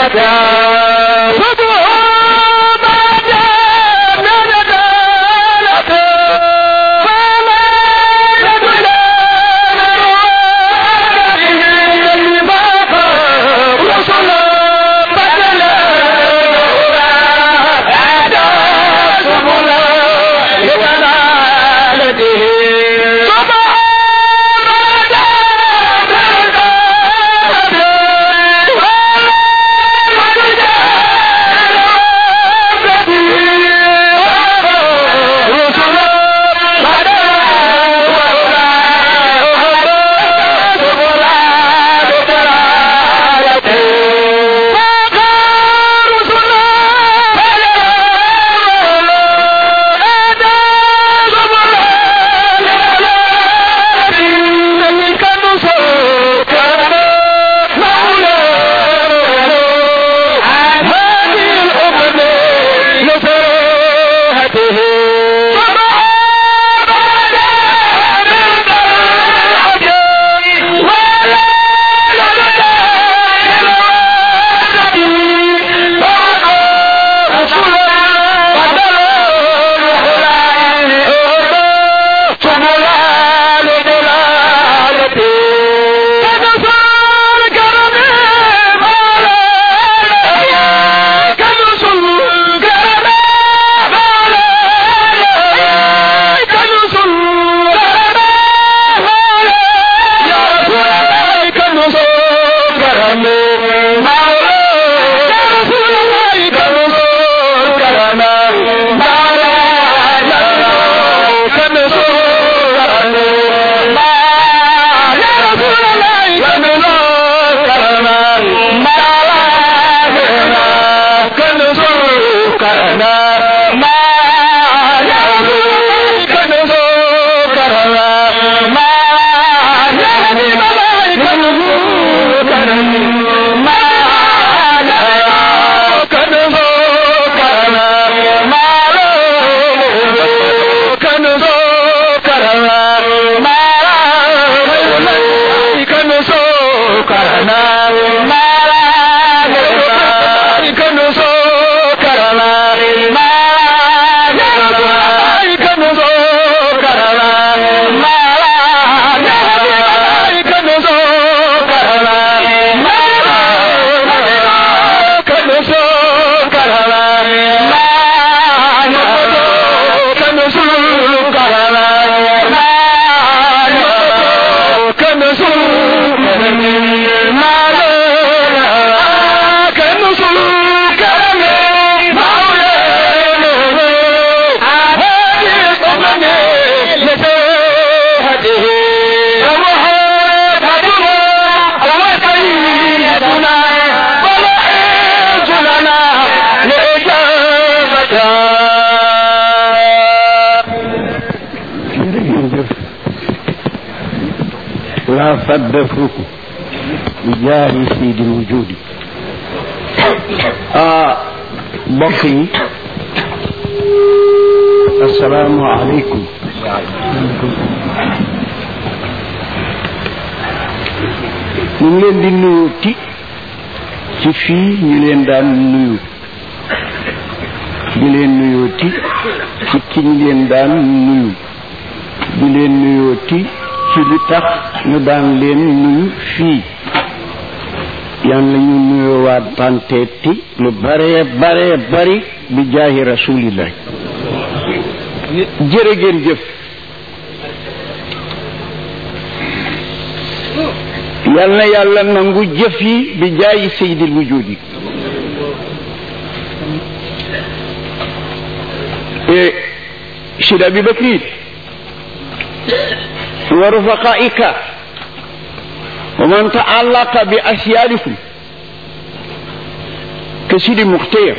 la fadda fuku bi jaari seydi wujudi ah mbokk yi asalaamu aleykum ñu ngi leen di nuyu ti ci fii ñu leen daan nuyu di leen nuyoo ti ci ki ñu leen daan nuyu di leen nuyoo ti ci li tax ñu daan leen nuyu fii yàlla ñu nuyoo waat panteeti lu bare bare bari bi jaahi rasulillah jërë ngeen jëf yal na yàlla nangu jëf yi bi jaayi sayyidil wujudi e sid abi bakrin wa rufaqaika wa man taallaqa bi asyalikum ke sidi muxteer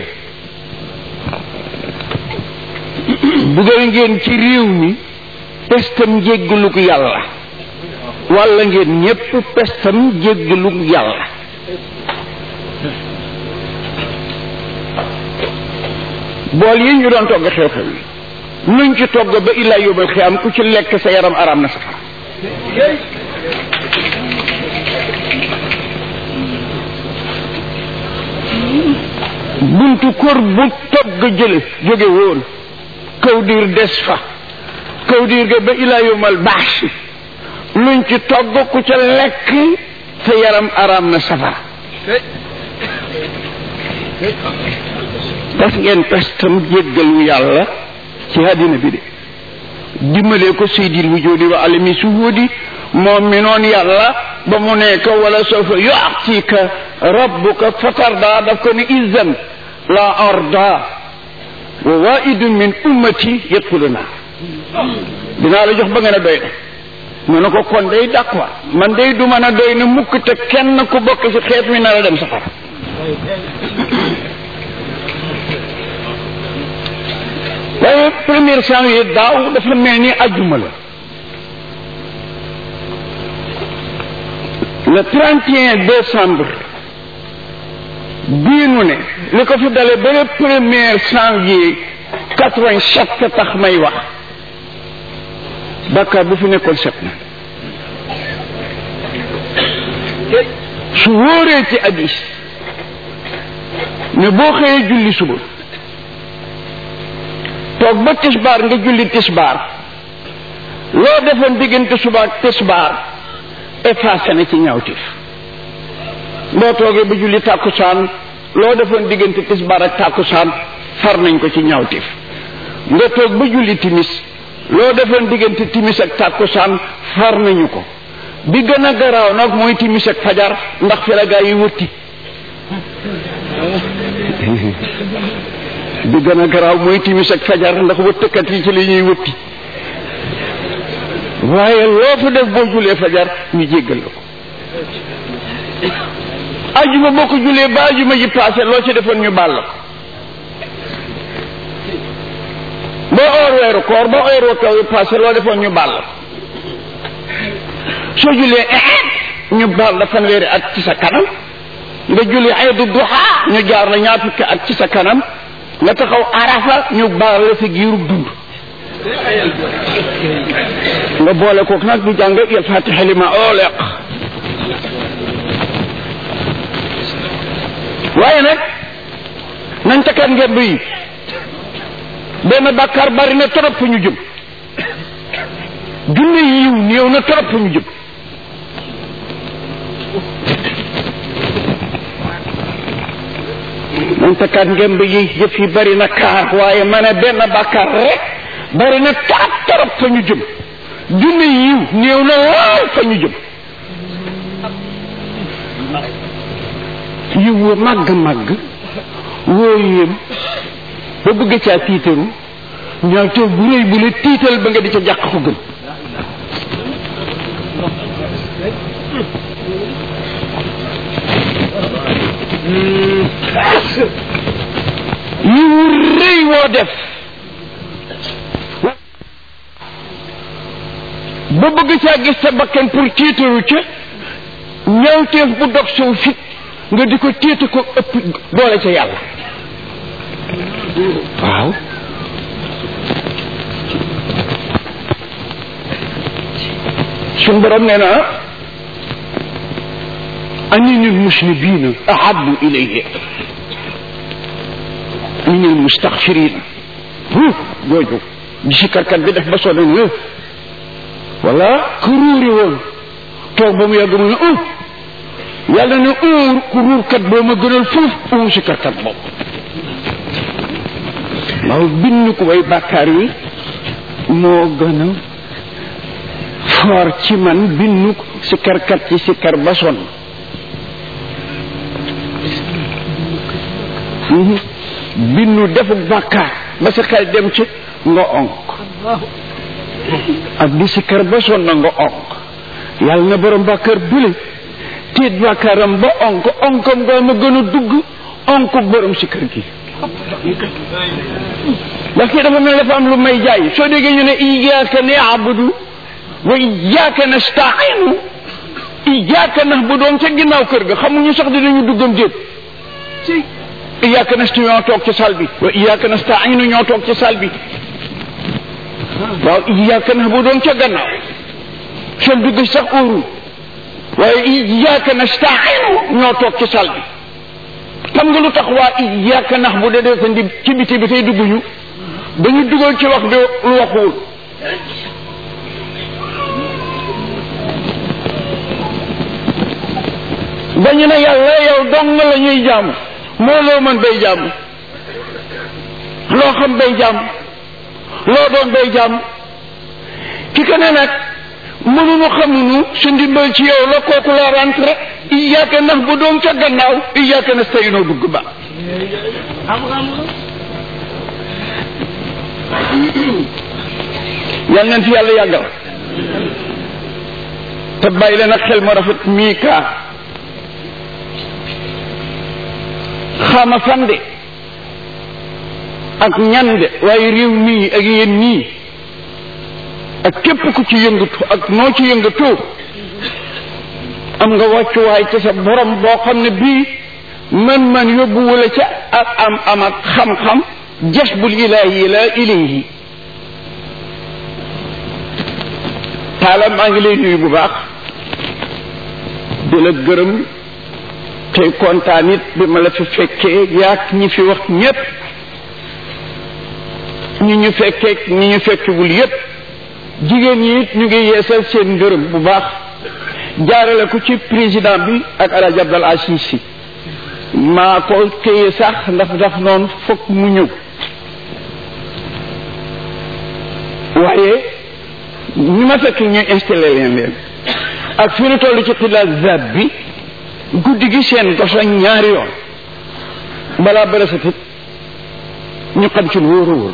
bugal ngeen ci réew mi pestam jéggaluk yàlla walla ngeen ñépp pestam jéggaluk yàlla bool yi ñu doon togg xew-xew yi nuñ ci togg ba illaa yóbbal xiyam ku ci lekk sa yaram araam na safara buntu kër bu togg jële jóge woon kaw diir des fa kaw diir ga ba ilaa yomal baax luñ ci togg ku ca lekk sa yaram araam na safara daf ngeen pestam jéggalu yàlla ci àddina bi de dimbalee ko seydil wujudi wa alami suhudi moom mi noon yàlla ba mu nekk wala sawfa yu'tika rabbuka fatarda daf ko ni izan la arda wa waidun min ummati yadxuluna dinaa la jox ba nga ne doy na mu ne ko kon day d'accord man day du mën a doy na mukk te kenn ku bokk ci xeet mi na la dem safara waaye premier janvier daaw dafa mel ni ajjuma la le 31 décembre bii nu ne li ko fi dale ba le premier janvier 87 tax may wax bàkkaar bu fi nekkoon set na su wóoree ci addis ne boo xëyee julli suba toog ba tisbaar nga julli tisbaar loo defoon diggante suba ak tisbaar effacé na ci ñaawtif boo toogee ba julli tàkkusaan loo defoon diggante tisbaar ak tàkkusaan far nañ ko ci ñaawtif nga toog ba julli timis loo defoon diggante timis ak tàkkusaan far nañu ko bi gën a garaaw nag mooy timis ak fajar ndax fi la gaa yi wëtti bi gën a garaaw mooy timis ak fajar ndax wëttkat yi ci li ñuy wëtti waaye loo fa def boo julee fajar ñu jéggal la ko ajuma boo ko julee ba ajuma ji passé loo ci defoon ñu baal la ko boo oor weeru koor ba oor kaw yi passé loo defoon ñu baal la ko soo julee ñu baal la fanweeri at ci sa kanam nga julli aydu duha ñu jaar la ñaar fukki at ci sa kanam nga taxaw arafa ñu baal la sa giirub dund nga boole kook nag di jàng il fatiha lima oleq waaye nag nañ takkaat ngeen yi benn bàkkaar bari na trop fu ñu jëm junne yiw néew na trop fu ñu jëm nañ takkaat ngeen yi yëf yi bari na kaar waaye ma ne benn bàkkaar rek bari na trop trop fa ñu jëm junne yiw néew na lool fa ñu jëm yiw wa màgg màgg woo yéem ba bëgg caa tiitaru ñaaw te bu rëy bu la tiital ba nga di ca jàq ko gën yiwu rëy woo def ba bëgg caa gis sa bakkan pour tiitaru ca ñawteef bu dog sow fit nga di ko tiita ko ëpp doole ca yàlla waaw suñ borom nee na anini lmuslimina ahabu ilayhi min almustaxfirina jooju di sikkarkat bi def ba sonn ne wala ku ruuri woon toog ba mu yàgg mu ne uh yàlla ne uur ku ruurkat boo ma gënal fuuf uum sikkarkat boobu waaw bind ko way bàkkaar yi moo gën a foor ci man bindu sikkarkat ci sikkar ba sonn bindu defu bàkkaar ba sa xel dem ci nga onk ak di sikkar ba sonn nga onk yàlla na borom bàkkaar bële tiit bàkkaaram ba onk onkam nga ma gën a dugg onk borom sikkar gi ndax kii dafa mel dafa am lu may jaay soo déggee ñu ne iyyaka na'budu wa iyyaka nasta'inu iyyaka na'budu ca ginnaaw kër ga xamuñu sax dinañu duggam déet iyyaka nasta'inu ñoo toog ci sal bi wa iyyaka nasta'inu ñoo toog ci sal bi waaw iyyaka na'budu ca gannaaw seen dugg sax óorul waaye iyyaka nasta'inu ñoo toog ci sal bi xam nga lu tax waa iyyaka nax bu dee sa ndi ci biti bi tey dugguñu dañu dugal ci wax bi lu waxuwul dañu ne yàlla yow dong la ñuy jaamu moo loo mën bay jaamu loo xam bay jaamu loo doon bay jaamu ki ko ne nag mënuñu xamuñu su ndimbal ci yow la kooku la rentré iyyaka nax bu doon ca gannaaw iyyaka nasta'inu dugg ba yal nañ fi yàlla yàggal te bàyyi leen ak xel mu rafet mii kaa xama fan de ak ñan de waaye réew mii ak yéen nii ak képp ku ci yëngatu ak noo ci yëngatu am nga wàccuwaay ci sa borom boo xam ne bii man-man yóbbu wala ca ak am am ak xam-xam jasbul ilaahi la ilayhi taala maa ngi lay nuyu bu baax di la gërëm tey kontaan it bi ma la fi fekkee yaak ñi fi wax ñépp ñi ñu fekkee ñi ñu fekkewul yépp jigéen ñi it ñu ngi yeesal seen ngërëm bu baax jaarale ko ci président bi ak El Hadj Abdal Aziz Sy maa ko téye sax ndax daf noonu fokk mu ñëw waaye ñi ma fekk ñu installé leen leen ak fi ñu toll ci xilaat zab bi guddi gi seen gosa ñaari yoon balaa bëra satit ñu xam ci lu wóor a wóor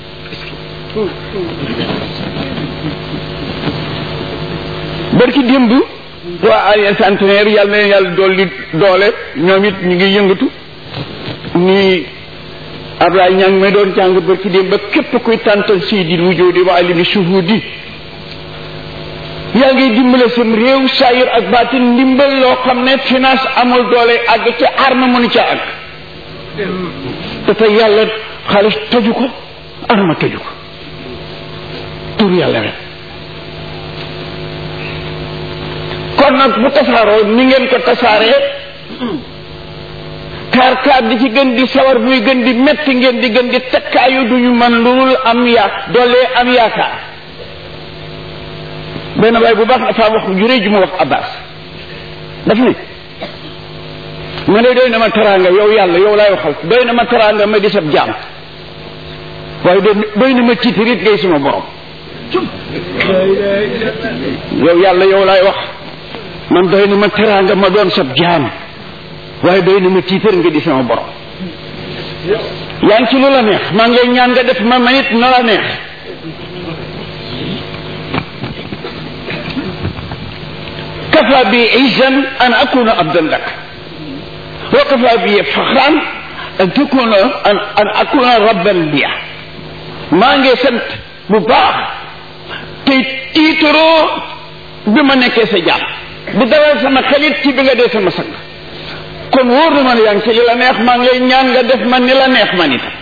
barki démb waa Alliance centenaire yàlla na leen yàlla dolli doole ñoom it ñu ngi yëngatu nii Ablaye ñaa ngi may doon jàng barki démb ba képp kuy tàntal siydil wujudi wa alimi shuhudi yaa ngi dimbale sam réew saayir ak baatin ndimbal loo xam ne finance amul doole àgg ci arme mënu ca àgg te tey yàlla xaalis tëju ko arme tëju ko tur yàlla rek kon nag bu tasaaroo ni ngeen ko tasaaree kaar kaar di ci gën di sawar muy gën di metti ngeen di gën di tekkaayu duñu mën lulul am yaa doolee am yaakaar benn waay bu baax dafa wax ju rëy ju ma wax abbas daf ne ma ne doy na ma teraanga yow yàlla yow laay waxal doy na ma teraanga ma di sab jaam waaye doy na ma tiitarit ngay sama borom yow yàlla yow laay wax man doy na ma teraanga ma doon sab jaam waaye doy na ma tiitar nga di sama borom yaa ngi ci lu la neex maa ngi lay ñaan nga def ma manit na la neex kafa bi izan an akuna abdan lak wa kafa bi faxran an takuna an an akuna rabban biya maa ngi sant bu baax te tiitaroo bi ma nekkee sa jàmm bu dalal sama xelit ci bi nga dee sama sang kon wóor na ma ne yaa ngi ci li la neex maa ngi lay ñaan nga def man ni la neex man itam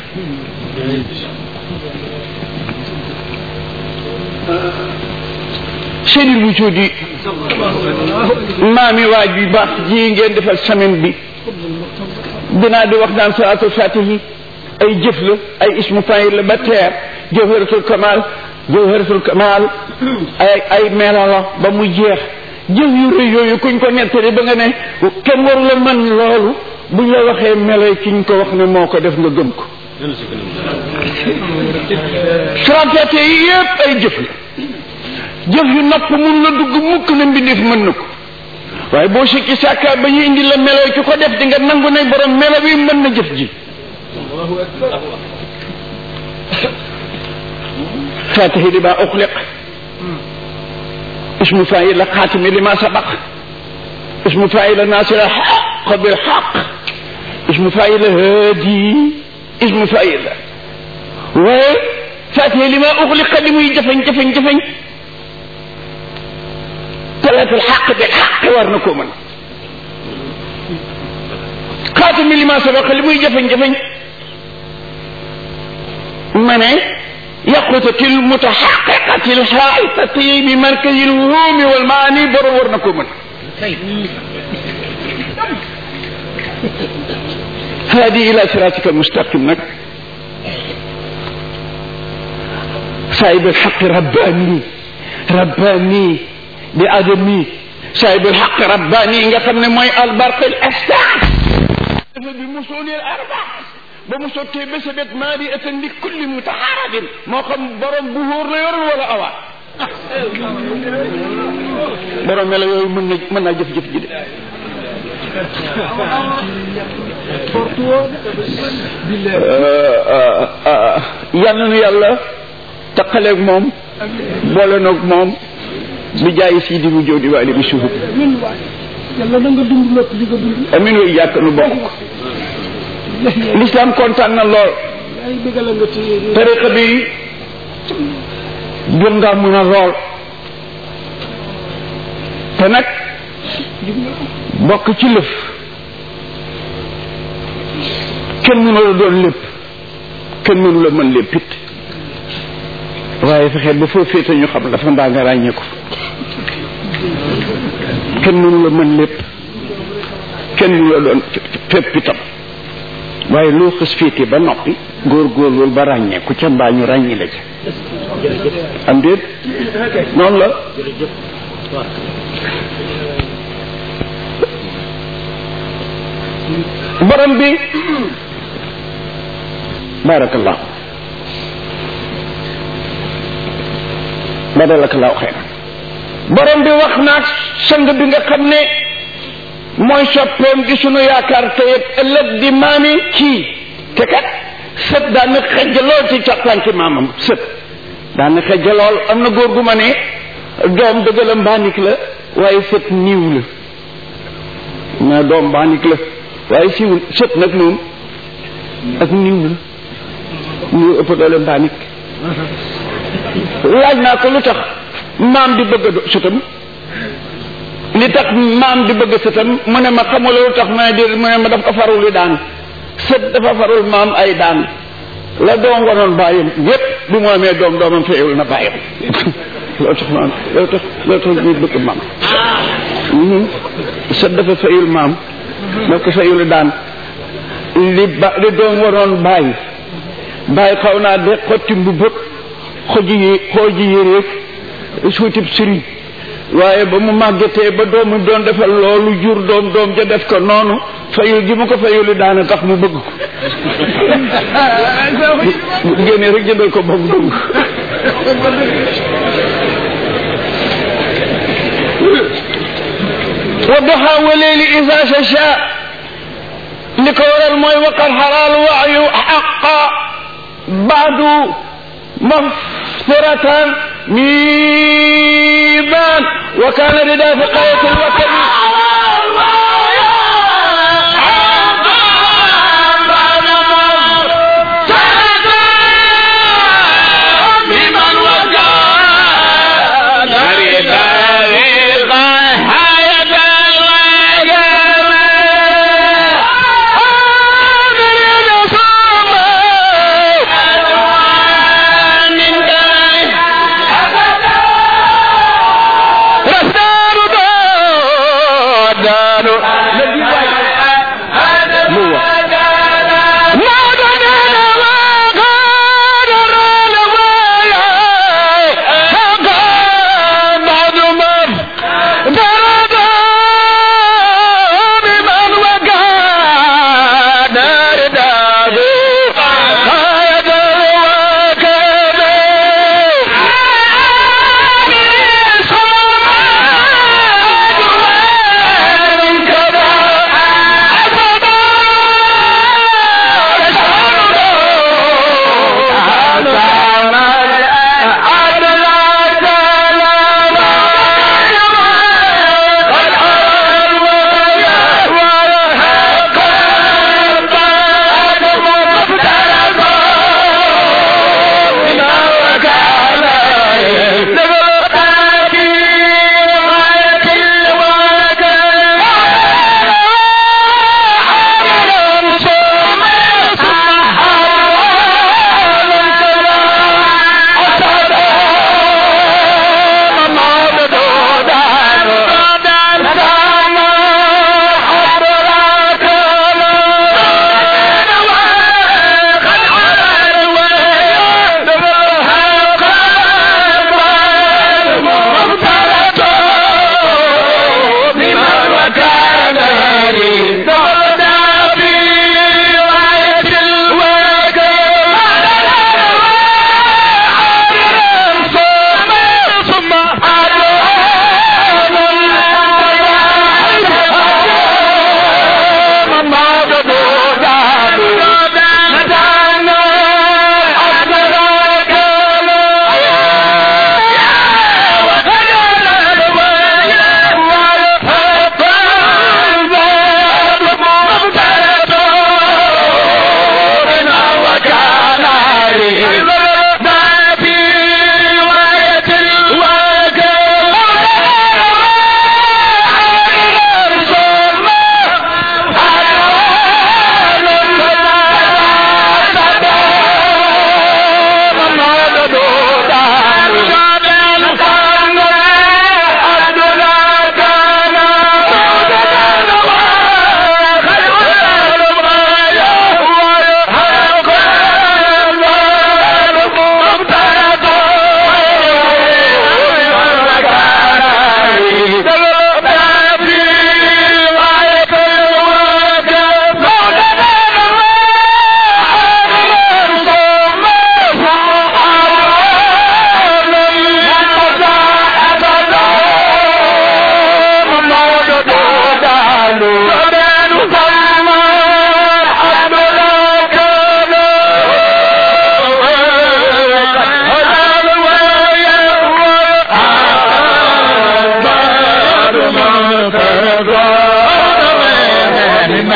seeni lu di maami waaj bi baax ji ngeen defal semaine bi dinaa di wax naan salaatul fatihi ay jëf la ay ismu fayil la ba teer jawharatul kamal jawharatul kamal ay ay meela la ba mu jeex jëf yu rëy yooyu kuñ ko nettali ba nga ne kenn waru la mën loolu buñ la waxee meloy kiñ ko wax ne moo ko def nga gëm ko salaat yi yépp ay jëf la jëf yu nopp mun la dugg mukk na mbindeef mën na ko waaye boo sikki sàkka ba ñu indi la melo ki ko def di nga nangu ne borom melo bi mën na jëf ji fatihi li ma uxliq ismu faila xaatimi li ma sabaq ismu faila nasira xaq bil xaq ismu faila hadi ismu faila waaye fatihi li ma uxliqa li muy jafeñ jafeñ jafeñ talatul xaq bil xaq war na koo mën xaatimi li ma sabaq li muy jafeñ jafeñ ma ne yaqutati lmutaxaqiqati lxaaitati bi markazi lwuhumi walmaani borom war na koo mën haadi ila siratika mustaqim nag saahib alxaqi rabbani rabbani di adami saahib alxaqi rabbani nga xam ne mooy albarq al astar dafa bi musuli al arba ba mu sottee ba sa bet maa di atan li kulli mutaxaarabin moo xam borom bu hóor la yoroon wala awaat borom melo yooyu mën na mën naa jëf-jëf ji de yal na nu yàlla taqaleeg moom boole noog moom bi jaay sii di mu jóo di waali bi suhub yàlla na nga dund lépp li nga dund amin wu jàkk nu bokk l'islam kontaan na lool ay bëggal nga ci tariqa bi gën ngaa mën a lool te nag bokk ci lëf kenn mënu la doon lépp kenn mënu la mën lépp it waaye fexeel ba foo féete ñu xam dafa mbaa nga ràññee ko kenn mënu la mën lépp kenn mënu la doon fépp itam waaye loo xës féete ba noppi góor-góorlu ba ràññee ku ca mbaa ñu ràññi la ca am déet noonu la borom bi barakallah badalakallahu xeyran borom bi wax naag sang bi nga xam ne mooy soppeem di sunu yaakaar te ëllëg di maami kii te kat sët daana xejj lool ci càppanci maamam sët daana xejj lool am na góor gu ma ne doom dëgg la mbaanik la waaye sët niiw la mais doom mbaanik la waaye siwul sët nag moom ak niiw la niiw ëpp doole mbaanik laaj naa ko lu tax maam di bëgg a sëtam li tax maam di bëgg sëtam mu ne ma xamula lu tax ma ne di mu ne ma daf ko farul li daan sët dafa farul maam ay daan la doom wanoon bàyyam yépp bi mu amee doom doomam feyul na bàyyam loolu tax maam loolu tax loolu tax ñuy bëgg maam sët dafa feyul maam daf ko feyul daan li ba li doom wanoon bàyyi bàyyi xaw naa de xotti mbubbëg xoji yi xooji yéreeg suutib sëriñ waaye ba mu màggetee ba doomu doon defal loolu jur doom doom ja def ko noonu fayul gi mu ko fayuli daana tax mu bëgg ko bu génnee rek jëndal ko boobu dugg wa duha wa leeli isa sha li ko waral mooy waqar xaraal waayu xaqa baadu مغفرة ميبان وكان رداء في قرية الوكل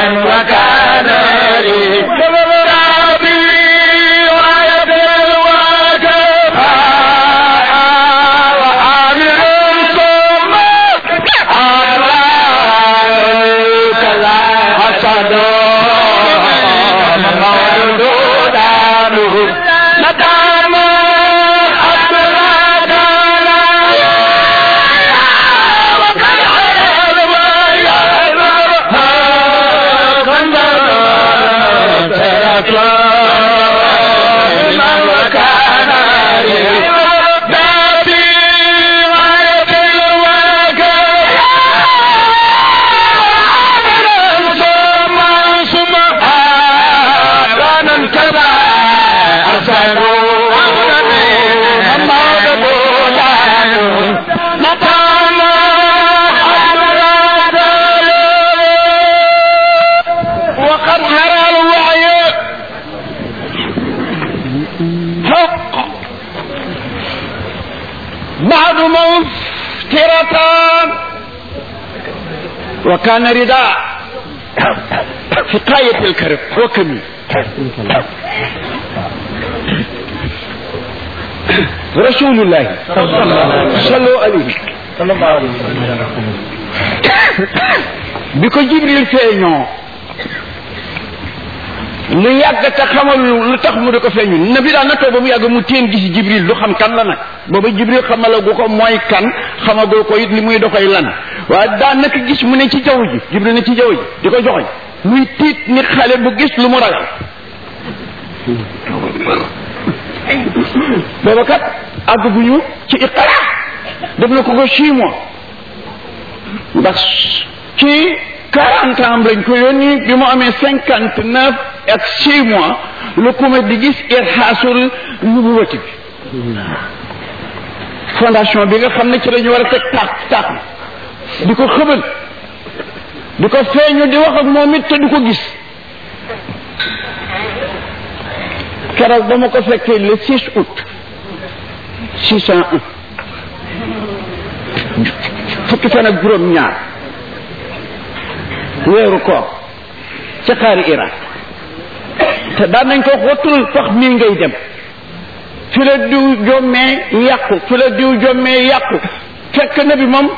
وكان لي ربي وعيد الواجب وعامل ثم عليك لا حسد مولود عنه ندم وقد هرى الوعي حق بعد مفترتان وكان رداء حكاية الكرب وكمي رسول الله صلوا عليه bi ko jibril feeñoo lu yàgg te xamal lu tax mu di ko feeñu nabi daan na toog ba mu yàgg mu teen gis jibril lu xam kan la nag booba jibril xamalagu ko mooy kan xamagoo ko it li muy doxoy lan waaye daan naka gis mu ne ci jaww ji jibril ne ci jaww ji di ko joxoñ muy tiit ni xale bu gis lu mu ragal booba kat àgg bu ñu ci iqara def na ko ko six mois ndax ci quarante ans lañ ko yónni bi mu amee cinquante neuf ak six mois lu ko ma di gis irxaasul nubuwati bi fondation bi nga xam ne ci la ñu war a teg taax taax di ko xëbal di ko feeñu di wax ak moom it te du ko gis keroog ba ma ko fekkee le 6 août 601 fukki fan ak juróom ñaar weeru koor ca xaari Irak te daan nañ ko xottul fax mii ngay dem fi la diw jommee yàqu fi la diw jommee yàqu fekk na bi moom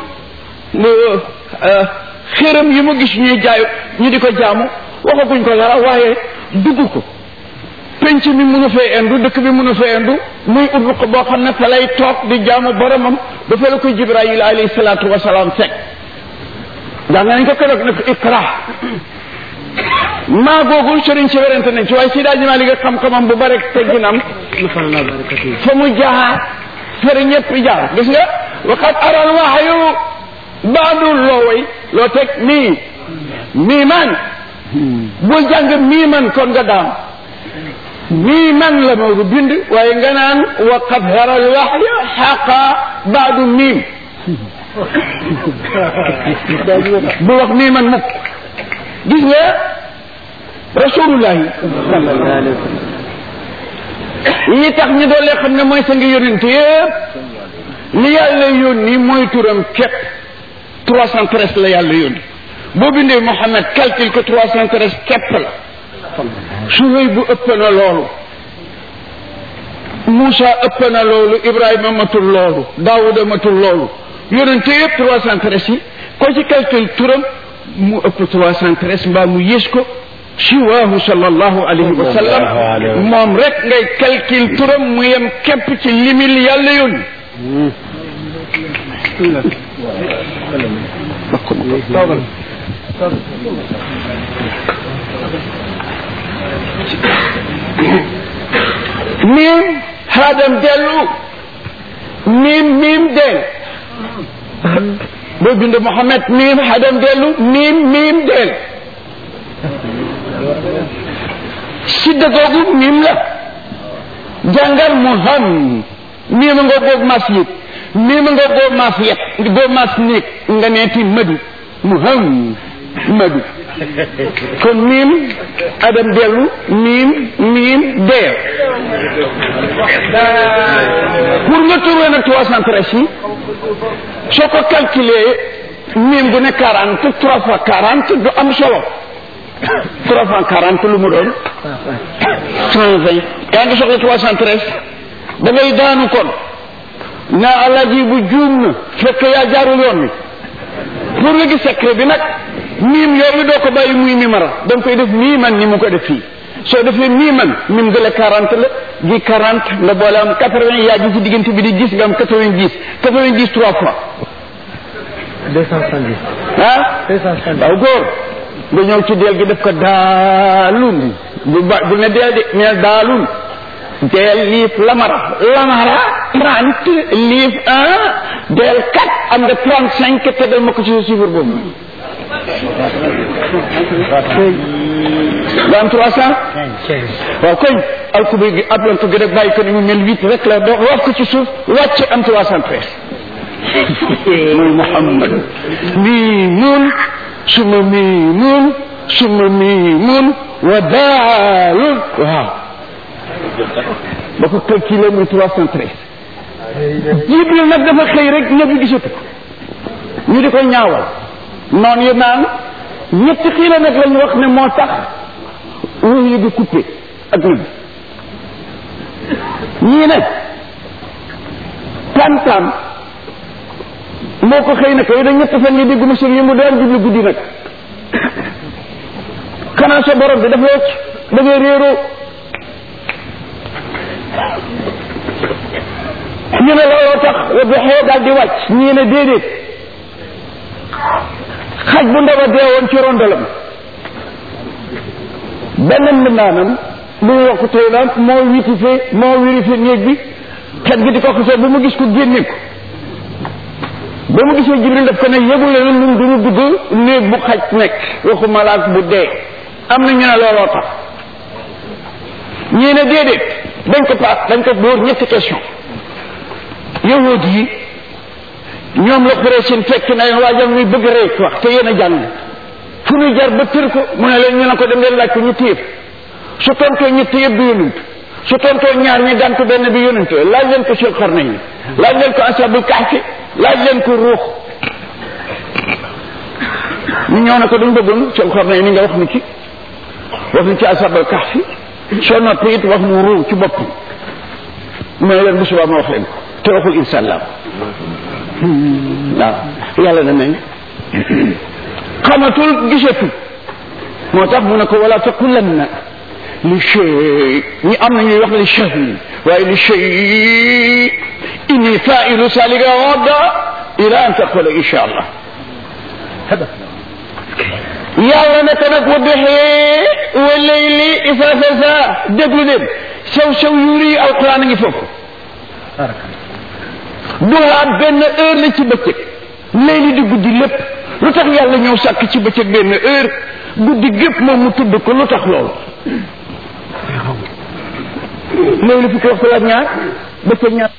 xéram yi mu gis ñuy jaay ñu di ko jaamu waxaguñ ko dara waaye dugg ko penc mi mënu fee indu dëkk bi mënu fee indu muy ut ko boo xam ne fa lay toog di jaamu boromam ba fa la ko jibrayil alayhi salaatu wasalaam fekk ndax nañ ko keroog ne ko ikra maa googu sëriñ si werante nañ ci waaye si daa jimaa liggéey xam-xamam bu bare tegginam fa mu jaar fere ñëpp jaar gis nga waxat aral waxayu baadul loo way loo teg mii mii man bul jàng mii man kon nga daam mii man la Maodo bind waaye nga naan waqad haral waxya xaqa baadu miim bu wax mii man mukk gis nga rasulullahi yi tax ñu doole xam ne mooy sa ngi yónent yëpp li yàlla yónni mooy turam képp trois cent treize la yàlla yónni boo bindee Mohamed calcule ko trois cent treize képp la Suhayb bu ëpp na loolu Moussa ëpp na loolu Ibrahima matul loolu Daawuda matul loolu yónente yëpp trois cent treize yi ko ci calcule turam mu ëpp trois cent treize mbaa mu yées ko siwaahu sallallahu alayhi wa sallam moom rek ngay calcule turam mu yem képp ci limil yàlla yónni miim xaadam dellu miim miim del boo bind Mohamed miim xaadam dellu miim miim del sidda googu miim la jàngal mu xam miima nga boobu mas yëg miima nga boobu mas yet boobu mas néeg nga neeti madu mu xam madu kon miim adam dellu miim miim deel pour nga trouver nag trois cent treize yi soo ko calculer miim bu ne quarante trois fois quarante du am solo trois cent quarante lu mu doon cent vingt yaa ngi soxla trois cent treize da ngay daanu kon naa alaji bu juum na fekk yaa jaarul yoon wi pour nga gis secret bi nag miim yooyu doo ko bàyyi muy mimara da nga koy def mii man ni mu ko def fii soo defee mii man mim gële quarante la gi quarante nga boole am quatre vingt yaa ji ci diggante bi di gis nga am quatre vingt dix quatre vingt dix trois fois deux cent soixante-dix ah deux cent soixante-dix waaw góor nga ñëw ci deel gi def ko daalun bu ba bu ne deel di neel daalun deel liif lamara lamara trente liif un deel quatre am nga trente cinq tegal ma ko ci sa chiffre boobu nga am trois cent waaw koñ alkubi gi ablante gi rek bàyyi ko ni mu mel huit rek la doo wax ko ci suuf wàcc am trois cent treize mooy Muhammad miimun suma miimun suma miimun wa daalun waaw ba ko calculé muy trois cent treize Jibril nag dafa xëy rek ñëpp gisatu ko ñu di ko ñaawal noonu yi naan ñetti xiila nag lañu wax ne moo tax wax yi di coupé ak nabi ñii nag tam-tam moo ko xëy na kay da ñett fan yi dégguma sëñ yi mu daan jublu guddi nag xanaa sa borom bi dafa wàcc da ngay réeroo ñu ne looloo tax wa doxee daal di wàcc ñii ne déedéet xaj bu ndaw a deewoon ci rondalam benn mbindaanam lu mu wax ko tey naan moo witifee moo wirifee néeg bi xet gi di ko xasee ba mu gis ko génne ko ba mu gisee jibril daf ko ne yëgu leen ñun duñu dugg néeg bu xaj nekk waxu malaak bu dee am na ñu ne looloo tax ñii ne déedéet dañ ko paas dañ ko dóor ñetti question yahud yi ñoom la xuree seen fekk na leen waajal muy bëgg rek wax te yéen a jàng fu ñu jar ba tër ko mu ne leen ñu ne ko dem leen laaj ko ñetti yëpp su tontoo ñetti yëpp du yonent su tontoo ñaar ñi gàntu benn bi yonent laaj leen ko sul xarna yi laaj leen ko asabul kahfi laaj leen ko ruux ñu ñëw na ko dañ bëggoon sul xarna yi ni nga wax ni ci wax ni ci asabul kahfi soo noppi it wax nu ruux ci bopp mu ne leen bu subaa ma wax leen ko te waxul insha allah waaw yàlla na nañ xamatul gisatu moo tax mu ne ko wala taqulanna li shay ñi am na ñuy wax li shay waaye li shay inni failu salika gadda ila an taqula insha allah yàlla ne ko nag wa duxee wa layli isa sasa déglu leen sew sew yuuri alquran a ngi foofu duhaa benn heure la ci bëccëg layli di guddi lépp lu tax yàlla ñëw sàkk ci bëccëg benn heure guddi gépp moom mu tudd ko lu tax loolu layli fukki waxtu la ak ñaar bëccëg ñaar